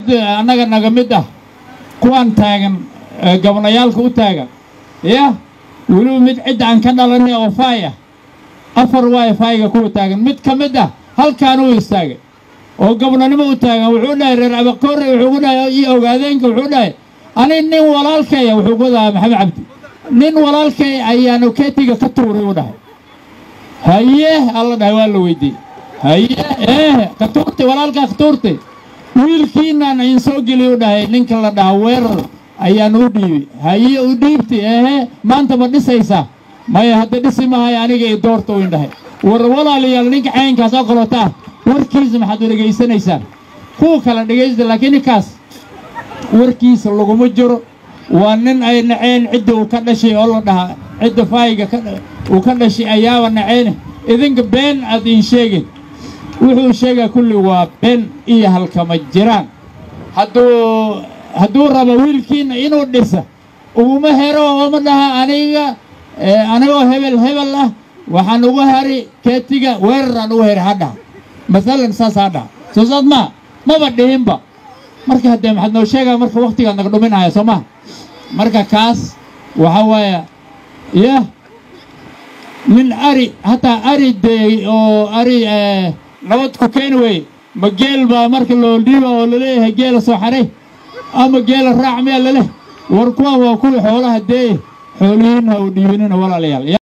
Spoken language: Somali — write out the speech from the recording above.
annaga naga mid ah kuwaan taagan gabnayaalka u taagan ya weliba mid cidda aan ka dhalanay oo faay ah afar waay faayga kuwa taagan mid ka mid ah halkaan u istaagay oo gabnanimo u taagan wuxuu dhahay reer abakoore wuxuu ku dhahay iyo ogaadeenka wuxuu dhahay ani nin walaalkaya wuxuu ku dhahay maxamed cabdi nin walaalkay ayaanu keetiga ka tuuray u dhahay haye alla dhahay waa la weydiiyey haye ee ka tuurtay walaalkaa ka tuurtay wiilkiinaan in soo geliy u dhahay ninka la dhaha weerar ayaanu u dhiibay haye u dhiibtay ehe maanta ma dhisaysaa maya hadda dhisi mahay aniga i doorta u indhahay war walaalayaal ninka caynkaas oo kalota ah warkiisa maxaad u dhegaysanaysaan kuwa kale dhegaysta laakiin ninkaas warkiisa laguma jiro waa nin ay naceen cidda uu ka dhashay oo la dhahaa cidda faayiga uu ka dhashay ayaaba naceyne idinka been aad iin sheegin wuxuu sheegaa kulli waa been iyo halkama jiraan hadduu hadduu rabo wiilkiina inuu dhisa uguma hero ooma dhaha aniga anigoo hebel hebel ah waxaan ugu hari keetiga weeraraan ugu heri hadhaha masalan saas ha dhaha soo saad maa maba dhihinba marka haddee maxaad noo sheegaa marka waktigaad naga dhuminaya soo maha marka kaas waxaa waaya yah nin ari hataa ari deey oo ari nabad ku keeni weye ma geel baa marka loo dhiiba oo laleeyahay geela soo xaray ama geela raac miyaa laleh war kuwa waa kuwii xoolaha deeye xoolihiin ha u dhiibinina walaalayaal